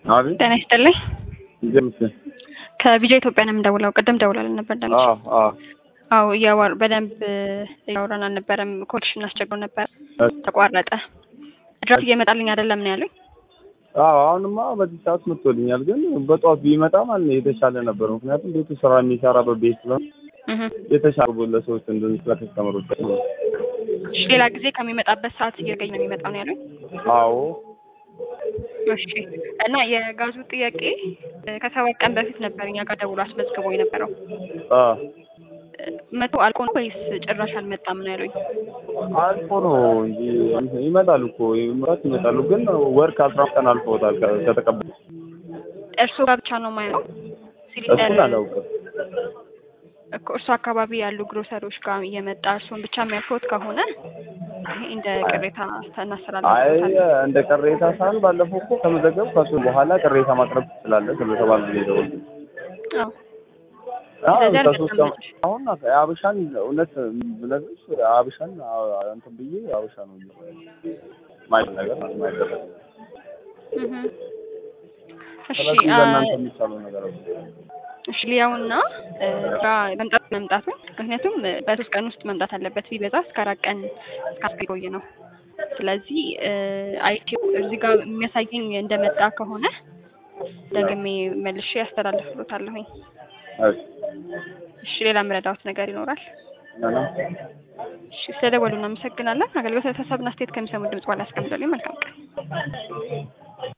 አቤት ጤና ይስጥልኝ። ጀምስ ከቪዲዮ ኢትዮጵያ ነው የምደውለው። ቅድም ደውላለን ነበር እንዳልሽ። አዎ አዎ አዎ እያወር በደንብ እያወራን አልነበረም። ኮልሽ እናስቸግረው ነበር፣ ተቋረጠ። ድራፍት እየመጣልኝ አይደለም ነው ያሉኝ። አዎ አሁንማ በዚህ ሰዓት መጥቶልኛል፣ ግን በጠዋት ቢመጣ ማለት ነው የተሻለ ነበር። ምክንያቱም ቤቱ ስራ የሚሰራበት ቤት ስለሆነ እህ የተሻለ ለሰዎች እንደዚህ ስለተስተምሩበት ነው። እሺ፣ ሌላ ጊዜ ከሚመጣበት ሰዓት እየገኝ ነው የሚመጣው ነው ያሉኝ። አዎ እሺ። እና የጋዙ ጥያቄ እ ከሰባት ቀን በፊት ነበር እኛ ጋር ደውሎ አስመዝግቦ የነበረው አ እ መቶ አልቆ ነው ወይስ ጭራሽ አልመጣም ነው ያሉኝ? አልፎ ነው እንጂ ይመጣሉ እኮ ይመጣት ይመጣሉ፣ ግን ወር ከአስራ ቀን አልፎታል ከ- ከተቀበሉ። እርስዎ ጋር ብቻ ነው ማየው እሱን ሲሊንደር አላውቅም። እኮ እርሱ አካባቢ ያሉ ግሮሰሪዎች ጋር እየመጣ እርሱን ብቻ የሚያልፎት ከሆነ ይሄ እንደ ቅሬታ አይ እናስተላልፋለን። እንደ ቅሬታ ሳይሆን ባለፈው እኮ ከመዘገብ ከሱ በኋላ ቅሬታ ማቅረብ ትችላለህ ስለተባለ ነው የደወልኩት። አዎ አዎ ስለዚህ ከሶስት ቀን አልመጣም። አሁን አብሻን እውነት ብነግርሽ አብሻን አ- እንትን ብዬ አብሻ ነው ማየት ነገር ማይደረግ እህ እሺ ስለዚህ አ- ለእናንተ የሚቻለው ነገር አለ። እሺ ሊያውና እ ስራ መምጣት መምጣቱን ምክንያቱም እ በሶስት ቀን ውስጥ መምጣት አለበት ቢበዛ እስከ አራት ቀን እስከ አስር ቆይ ነው። ስለዚህ እ አይቲው እዚህ ጋር የሚያሳየኝ እንደመጣ ከሆነ ደግሜ መልሼ ያስተላልፍሎታለሁኝ። እሺ እሺ ሌላ የምረዳዎት ነገር ይኖራል? ምንም እሺ ስለደወሉ እናመሰግናለን። አገልግሎት ተሳሳብና አስተያየት ከሚሰሙ ድምጽ በኋላ ያስቀምጡልኝ። መልካም ቀን።